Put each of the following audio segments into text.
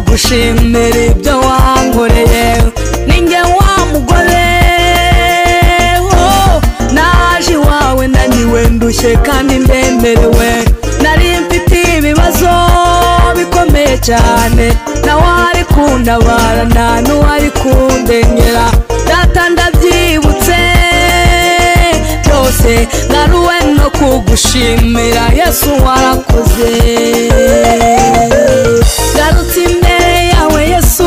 gushimira ibyo wankoreye ninjye wa mugore oh, naje iwawe ndaniwe ndushye kandi ndemerewe nari mfite ibibazo bikomeye cyane nawe ari kundabara nta n'uwari kundenyera data ndabyibutse byose ngaruwe no kugushimira yesu warakoze ngarutse imbere yawe yesu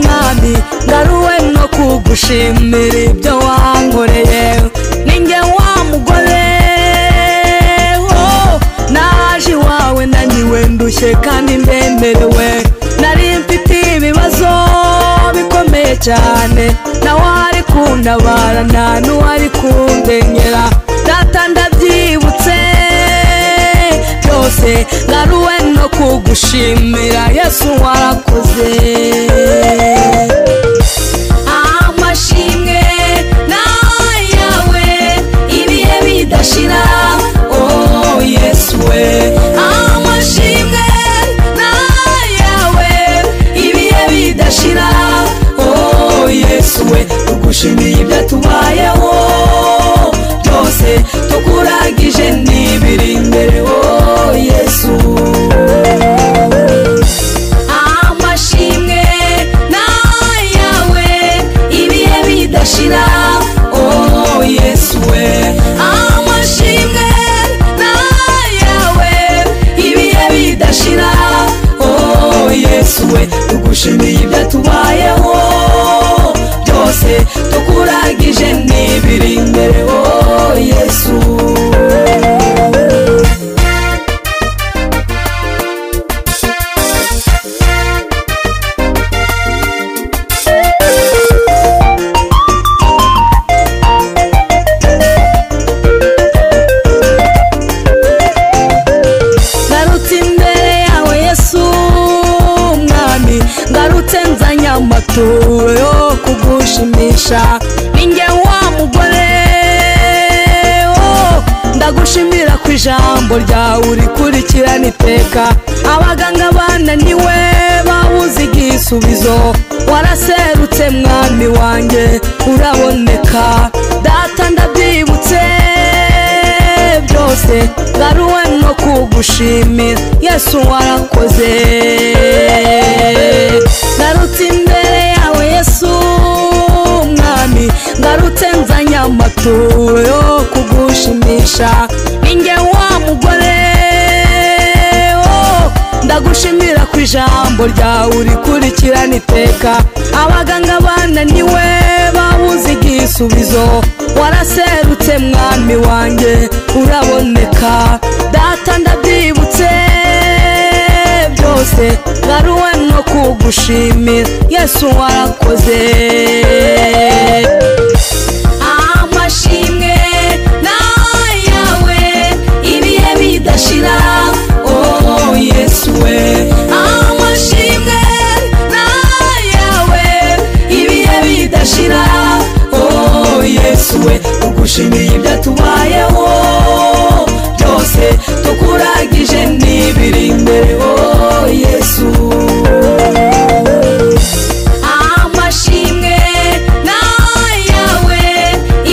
mwami ngaruwe no kugushimira ibyo wankoreye ninjye wa mugore oh, naje iwawe ndaniwe ndushye kandi ndemerewe nari mfite ibibazo bikomeye cyane nawe ari kundabara nta n'uwari kundenyera data ndabyibutse byose ngaruwe no kugushimira yesu warakoze amashimwe nayawe ibihe bidashira oh yesu we amashimwe nayawe ibihe bidashira oh yesu we tugushimiye ibyo tubayeho byose tukuragije n'ibiri imbere oh yesu amashimwe nayawe ibihe bidashira oh yesu we amashimwe nayawe ibihe bidashira oh yesu we tugushimiye ibyo tubayeho byose tukuragije n'ibiri imbere oh yesu ngarutse imbere yawe yesu mwami ngarutse nzanye amaturo yo kugushimisha ninjye wa mugore oh, ndagushimira ku ijambo ryawe urikurikirana iteka abaganga bananiwe babuze igisubizo waraserutse mwami wanjye uraboneka data ndabyibutse byose ngaruwe no kugushimira yesu warakoze ngarutse imbere yawe yesu mwami ngarutse nzanye amaturo yo kugushimisha ninjye wa mugore oh, ndagushimira ku ijambo ryawe urikurikirana iteka abaganga bananiwe babuze igisubizo waraserutse mwami wanjye uraboneka data ndabyibutse byose ngaruwe no kugushimira yesu warakoze amashimwe nayawe ibihe bidashira oh yesu we amashimwe nayawe ibihe bidashira oh yesu we tugushimiye ibyo tubayeho byose tukuragije n'ibiri imbere oh yesu amashimwe nayawe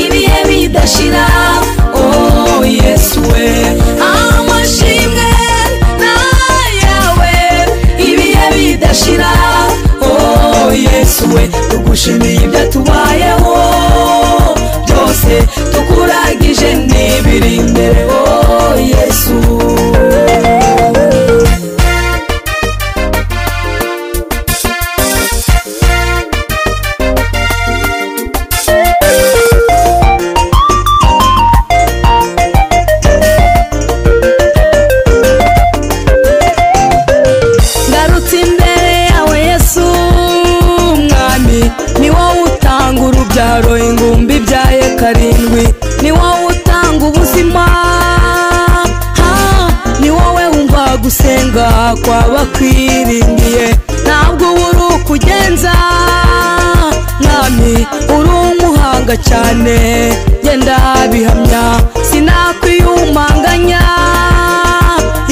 ibihe bidashira oh yesu we amashimwe nayawe ibihe bidashira oh yesu we tugushimiye ibyo tubayeho byose tukuragije n'ibiri imbere oh yesu ngarutse imbere yawe yesu mwami ni wowe utanga urubyaro ingumbi ibyaye karindwi ni wowe utanga ubuzima ha, ni wowe wumva gusenga kw'abakwiringiye ntabwo uba uri ukugenza mwami uri umuhanga cyane genda bihamya sinakwiyumanganya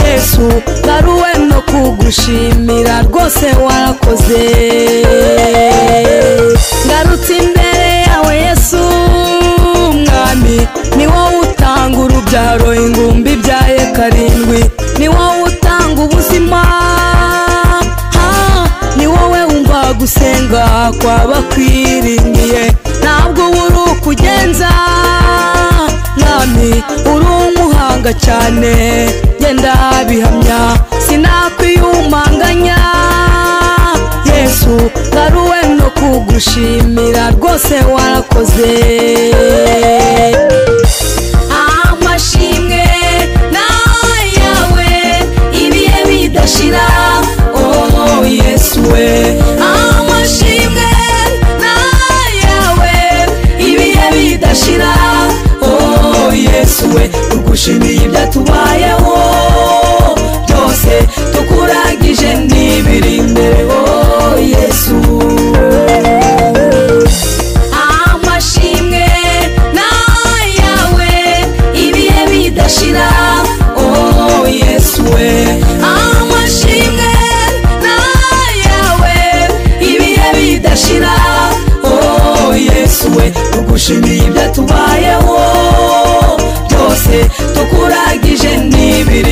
yesu ngaruwe no kugushimira rwose warakoze ngarutse imbere yawe yesu mwami ni wowe utanga urubyaro ingumbi ibyaye karindwi ni wowe utanga ubuzima Ah, ni wowe wumva gusenga kw'abakwiringiye ntabwo uba uri ukugenza mwami uri umuhanga cyane genda bihamya sinakwiyumanganya yesu ngaruwe no kugushimira rwose warakoze amashimwe n'ayawe ibihe bidashira oh yesu we amashimwe n'ayawe ibihe bidashira oh yesu we tugushimiye ibyatubayeho byose tukuragije n'ibiri imbere oh yesu amashimwe n'ayawe ibihe bidashira oh yesu we amashimwe n'ayawe ibihe bidashira oh yesu we tugushimiye ibyo tubayeho byose tukuragije n'ibiri